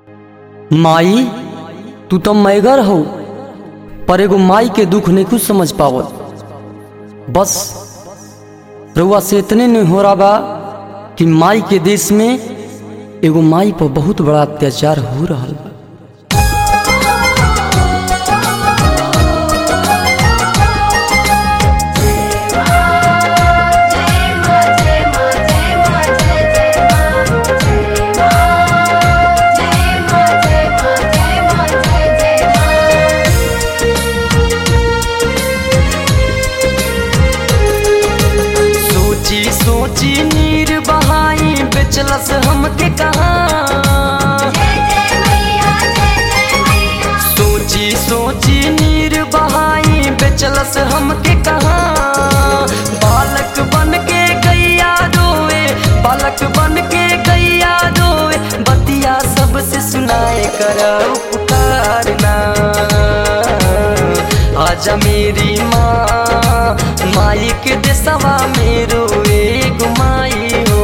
माई तू तो मैगर हो पर एगो माई के दुख नहीं कुछ समझ पावत बस रउआ से इतने नहीं हो रहा बा कि माई के देश में एगो माई पर बहुत बड़ा अत्याचार हो रहा बा सोची सोची नीर बहाई बेचलस हमके कहा सोची सोची नीर बहाई बेचलस हमके कहा बालक बन के गैया रोए बालक बन के गैया रोए बतिया सबसे सुनाए कर उपकारना आजा मेरी माँ माई के देसवा मेरो एक माई हो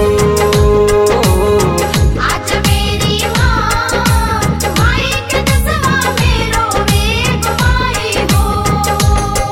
आज मेरी माँ माई के दसवा मेरो एक माई हो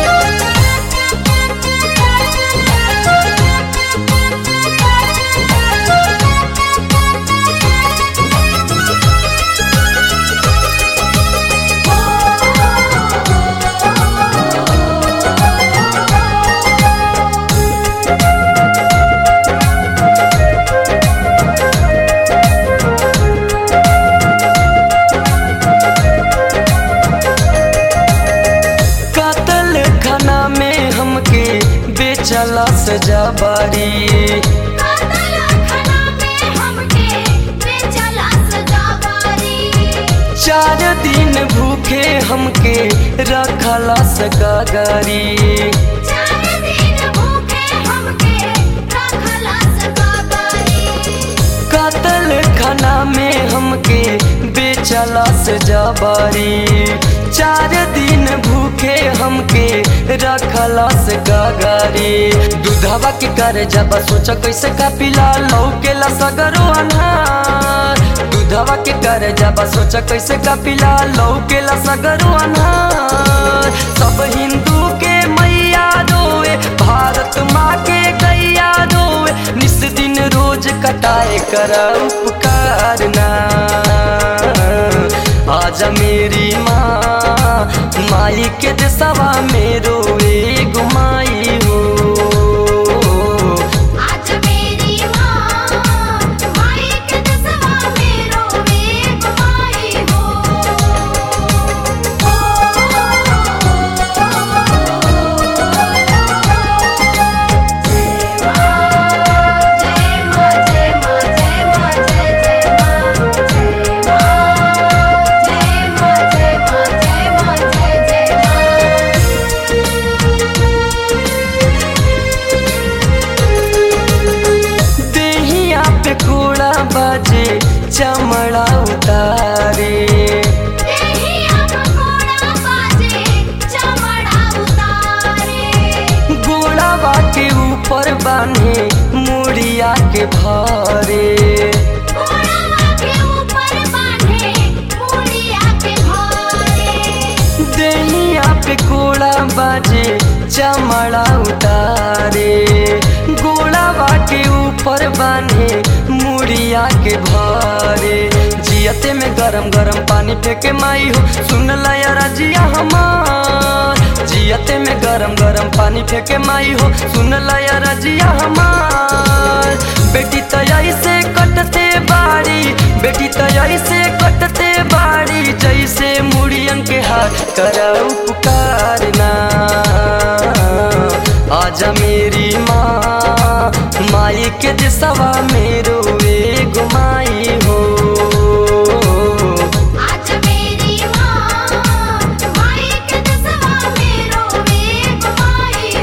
कातल खाना में हमके बेचला सजा बारी कातल खाना में हमके बेचला सजावारी चार दिन भूखे हमके रखला सगागारी चार दिन भूखे हमके रखला सगावारी कातल खाना में हमके बेचला सजा बारी चार दिन भूखे हमके रखला सगागारी दूधवा के कर जब सोच कैसे का पिला लौकेला सगरो अनहार दूधवा के कर जब सोच कैसे का पिला लौकेला सगरो अनहार सब हिंदू के मैया रोए भारत माँ के गैया रोए निस दिन रोज कटाए कर उपकारना आजा मेरी माँ माई के देसवा मेरो एगो माई हो आज मेरी माँ माई के दसवा मेरो एक माई हो जय माँ जय माँ जय माँ जय जय माँ जय माँ जय माँ जय माँ जय जय माँ देहिया पे कूड़ा बाजे चमड़ा उतारे देहिया पकोड़ा बाजे चमड़ा उतारे गोड़ावा के ऊपर बांधे मुड़िया के भारे घोड़ावा के ऊपर बांधे मुड़िया के घोड़े देहिया पे कोड़ा बाजे चमड़ा उतारे गोड़ावा के ऊपर बांधे मुड़िया के भारे जियते में गरम गरम पानी फेंके माई हो सुन लया रजिया हमार जियते में गरम गरम पानी फेंके माई हो सुन लया रजिया हमार बेटी तयाई से कटते बाड़ी बेटी तयाई से कटते बाड़ी जैसे मुड़ियन के हाथ कर उपकारना आजा मेरी माँ माई के दिसवा मेरो एगो माई हो आज मेरी माँ माई के दसवा मेरो एक माई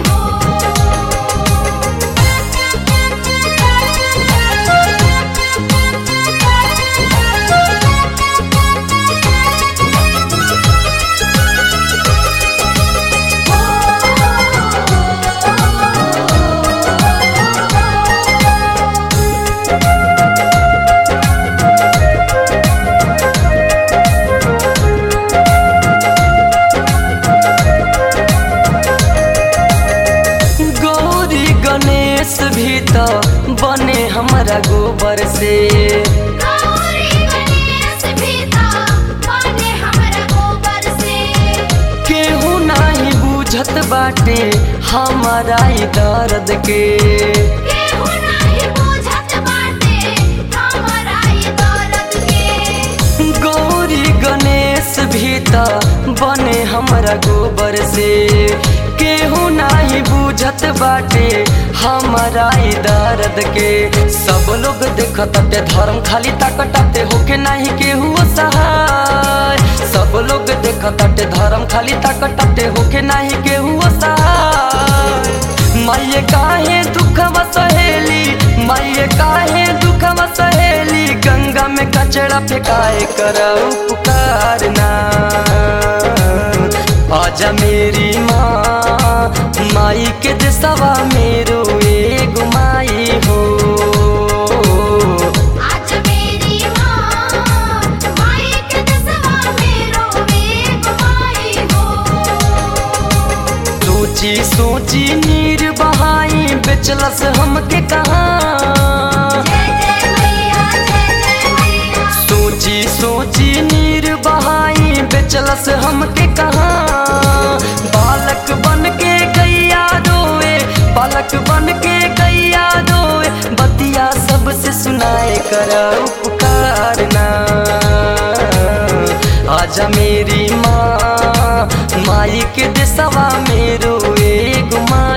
हो से गौरी गणेश भीता बने हमरा गोबर से केहू नाही बुझत बाटे हमारा ई दर्द के केहू नाही बुझत बाटे हमरा ई दर्द के गौरी गणेश भी त बने हमरा गोबर से केहू नाही बुझत बाटे हमारा ई दर्द के सब लोग देखताटे धर्म खाली ताकताटे होके नाही केहू सहाय सब लोग देखताटे धर्म खाली ताकताटे होके नाही केहू सहाय माये काहे दुखवा सहेली माये काहे दुखवा सहेली गंगा में कचरा फेंकाए कर उपकार ना आजा मेरी माँ माई के दिसवा मेरो एगो माई हो आज मेरी माँ माई के दसवा मेरो एक माई हो सोची सोची नीर बहाई बेचलस हमके कहाँ जय जय मैया जय जय मैया सोची सोची नीर बहाई बेचलस हमके कहाँ बालक बन के गैया रोए बालक बन के गैया रोए बतिया सबसे सुनाए कर उपकार ना आजा मेरी माँ माई के दिसवा मेरो एगो माँ